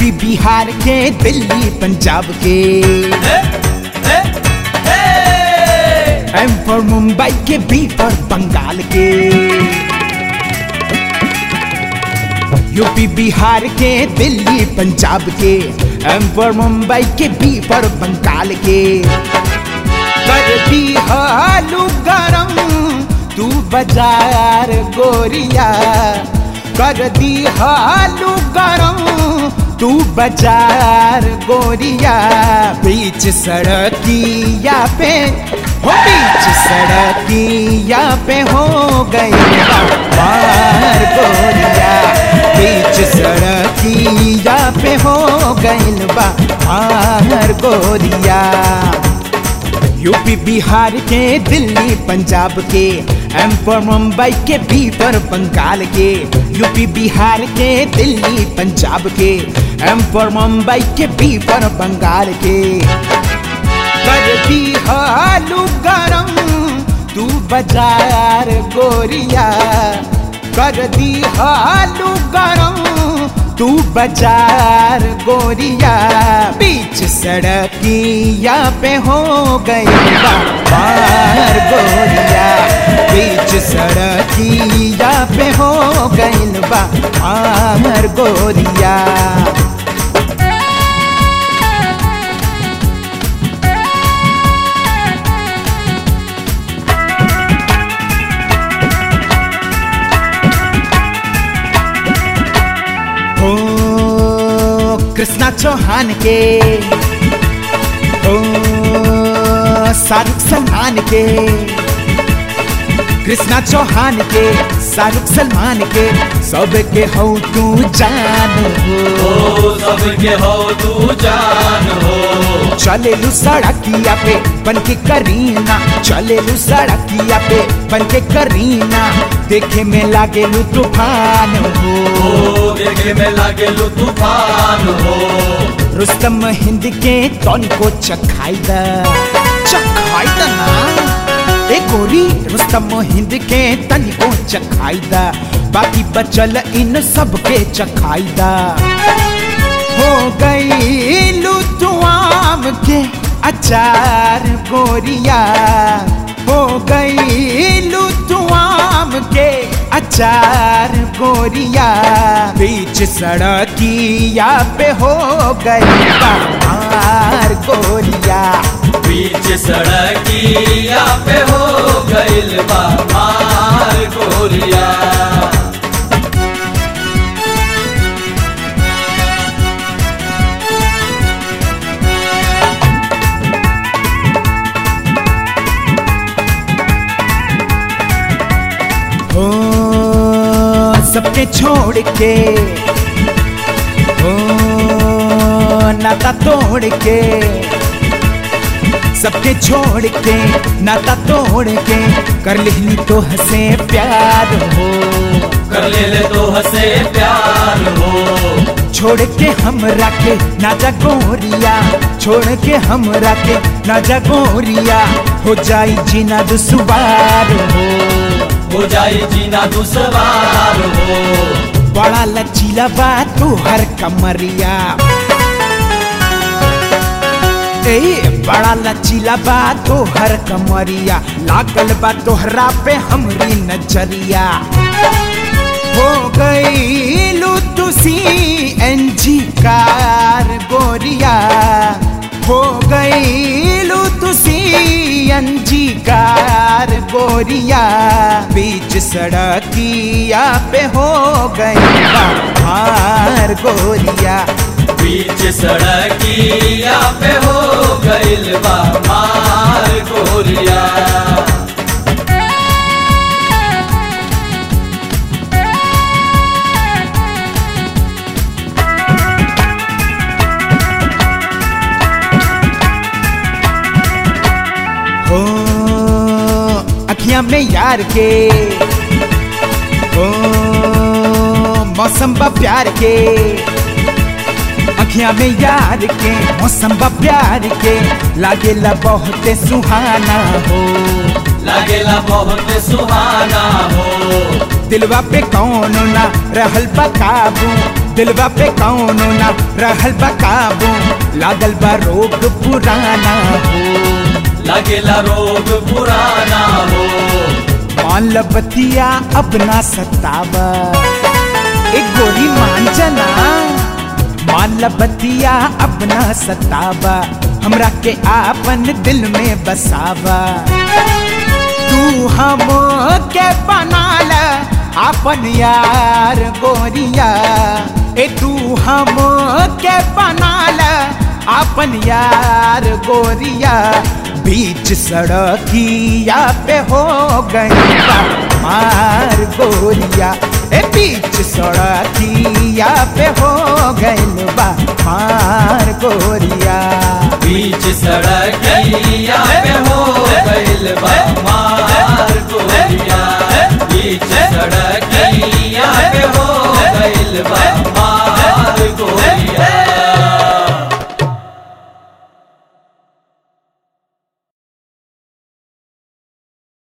UP Bihar के दिल्ली पंजाब के M for Mumbai के बी फॉर बंगाल के यूपी बिहार के दिल्ली पंजाब के एम फॉर मुंबई के बी फॉर बंगाल के कर दी हालू गरम तू बाजार गोरिया कर दी हालू गरम तू बाजार गोरिया बीच सड़किया पे हो बीच सड़किया पे हो गई बार गोरिया बीच सड़किया पे हो गई बार गोरिया यूपी बिहार के दिल्ली पंजाब के एम पर मुंबई के बी पर बंगाल के यूपी बिहार के दिल्ली पंजाब के एम पर मुंबई के बी पर बंगाल के कर दी हालू गरम तू बाजार गोरिया कर दी हालू गरम तू बाजार गोरिया बीच सड़किया पे हो गई बार गोरिया बीच सड़किया पे हो गई बार गोरिया हो कृष्णा चौहान के हो शाहरुख सलमान के कृष्णा चौहान के शाहरुख सलमान के सब के हो तू जान हो ओ सबके हो तू जान हो चले लू सड़किया पे बन के करीना चले लू सड़किया पे बन के करीना देखे में लागे लू तूफान हो ओ देखे में लागे लू तूफान हो रुस्तम हिंद के तौन को चखाई दा चखाई दा ना ए गोरी रुस्तम हिंद के तन को चखाई दा बाकी बचल इन सब के चखाई दा हो गई लू तू आम के अचार गोरिया हो गई लू तू आम के अचार गोरिया बीच सड़किया पे हो गई बाहर गोरिया बीच सड़किया पे हो गइल बा मार गोरिया हो सबके छोड़ के हो नाता तोड़ के सबके छोड़ के नाता तोड़ के कर लिहनी तो हंसे प्यार हो कर ले ले तो हसे प्यार हो छोड़ के हम रखे ना जा गोरिया छोड़ के हम रखे ना जा गोरिया हो जाई जीना दुसवार हो हो जाई जीना दुसवार हो बड़ा लचीला बा तू हर कमरिया ए बड़ा लचीला बा तो हर कमरिया लागल बा तोहरा पे हमरी नजरिया हो गई लू तू सी एन जी कार गोरिया हो गई लू तू सी एन जी कार गोरिया बीच सड़किया पे हो गई बाहर गोरिया बीच सड़किया पे हो गइल बा मार गोरिया हो अखियां में यार के हो मौसम बा प्यार के अखियां में यार के मौसम बा प्यार के लागेला बहुत सुहाना हो लागेला बहुत सुहाना हो दिलवा पे कौन ना रहल बा काबू दिलवा पे कौनो ना रहल बा काबू लागल बा रोग पुराना हो लगेला रोग पुराना हो मान ल बतिया अब ना सतावा एक गोरी मान जना मान ल बतिया अब ना सतावा हमरा के आपन दिल में बसावा तू हम के बनाल अपन यार गोरिया ए तू हम के बनाल अपन यार गोरिया बीच सड़किया पे हो गई बा मार गोरिया ए बीच सड़किया पे हो गई बा मार गोरिया बीच सड़किया पे हो गइल बा मार गोरिया बीच सड़किया पे हो गइल बा